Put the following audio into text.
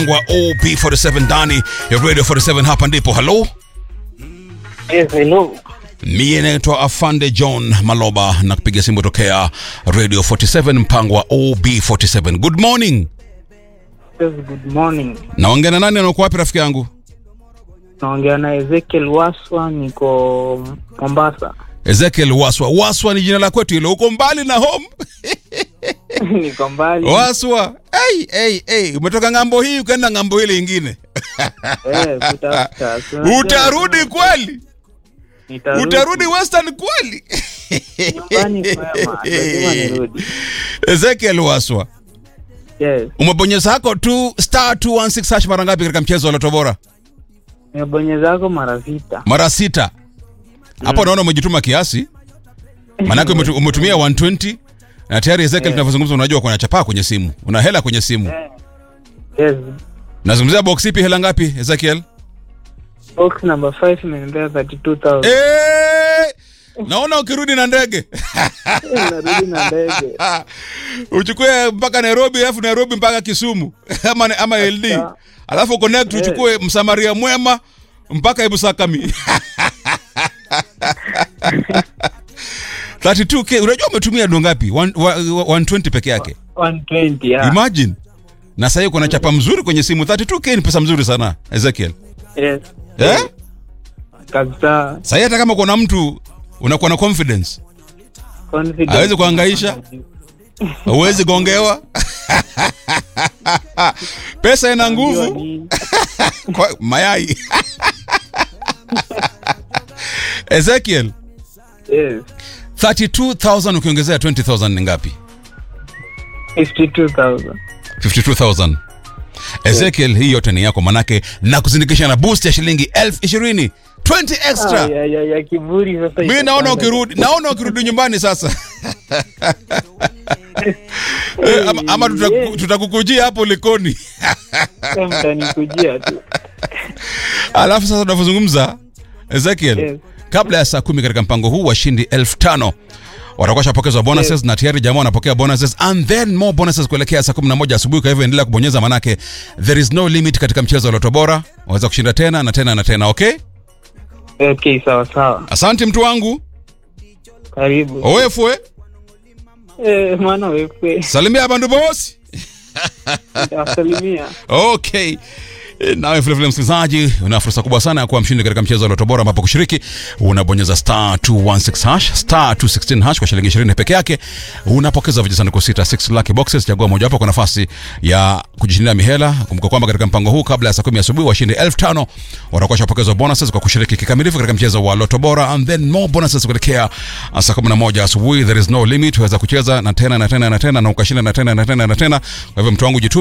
wa OP47 ndani ya Radio 47 hapa ndipo. Hello, Yes, hello. mie naitwa Afande John Maloba na kupiga simu tokea Radio 47 mpango wa OB47. Good morning. Yes, good morning. Naongea na nani? Anakuwa wapi rafiki yangu? Naongea na Ezekiel Waswa, niko Mombasa. Ezekiel Waswa. Waswa ni jina la kwetu hilo, uko mbali na home. niko mbali. Waswa. Hey, hey, hey. Umetoka ng'ambo hii ukaenda ng'ambo ile ingine. Eh, kutafuta. Si unajua Utarudi lazima- kweli? Nitarudi. Utarudi Western kweli? Nyumbani kwema. Lazima nirudi. Ezekiel Waswa. Yes. Umebonyeza hako tu star 216 hash mara ngapi katika mchezo wa Loto Bora? Nimebonyeza zako mara sita. Mara sita. Hapo naona umejituma kiasi. Maanake umetu- umetumia 120 na tayari Ezekiel tunavyozungumza unajua kuna chapaa kwenye simu. Una hela kwenye simu. Yes. Nazungumzia box ipi hela ngapi Ezekiel? Box number 5 imenipea 32,000. Eh! Naona ukirudi na ndege. Eh, Narudi na ndege. uchukue mpaka Nairobi alafu Nairobi mpaka Kisumu ama, ama LD Sawa. alafu connect uchukue msamaria mwema mpaka Ibusakami 32k unajua umetumia do ngapi One- wa- wa- 120 peke yake 120, yeah. imagine na sasa kuna chapa mzuri kwenye simu 32k ni pesa mzuri sana Ezekiel Yes. eh Kabisa. sasa hata kama kuna mtu unakuwa na confidence Confident. Hawezi kuhangaisha? huwezi gongewa pesa ina Unajua nguvu nini? kwa mayai Ezekiel Yes. 32000 ukiongezea 20000 ni ngapi 52,000. 52000 Ezekiel hii yote ni yako manake na kuzindikisha na boost ya shilingi elfu ishirini 20 extra Ah, ya, ya, ya kiburi sasa. mi naona itapanda. ukirudi naona ukirudi nyumbani sasa Eh, ama, ama tutaku- Yeah. tutakukujia hapo likoni Sasa mtanikujia tu. alafu sasa tunavyozungumza Ezekiel Yes. kabla ya saa kumi katika mpango huu washindi elfu tano watakuwa shapokezwa bonuses Yes. na tayari jamaa wanapokea bonuses and then more bonuses kuelekea saa 11 asubuhi. Kwa hivyo endelea kubonyeza, manake there is no limit katika mchezo wa Loto Bora. Waweza kushinda tena na tena na tena. Okay, Okay, sawa sawa. asante mtu wangu Karibu. owefwe, Eh, mwana wewe. salimia bandu bosi. Asalimia. Okay. E, Nawe vilevile msikilizaji, una fursa kubwa sana ya kuwa mshindi katika mchezo wa Loto Bora, ambapo kushiriki unabonyeza star 216 hash star 216 hash kwa shilingi 20 peke yake, unapokeza vijisanduku sita 6 lucky boxes. Chagua mojawapo kwa nafasi ya kujishindia mihela. Kumbuka kwamba katika mpango huu, kabla ya saa 10 asubuhi, washindi 5000 watakuwa shapokezwa bonuses kwa kushiriki kikamilifu katika mchezo wa Loto Bora, and then more bonuses kuelekea saa 11 asubuhi. There is no limit, waweza kucheza na tena na tena na tena na ukashinda na tena na tena na tena. Kwa hivyo mtu wangu jitume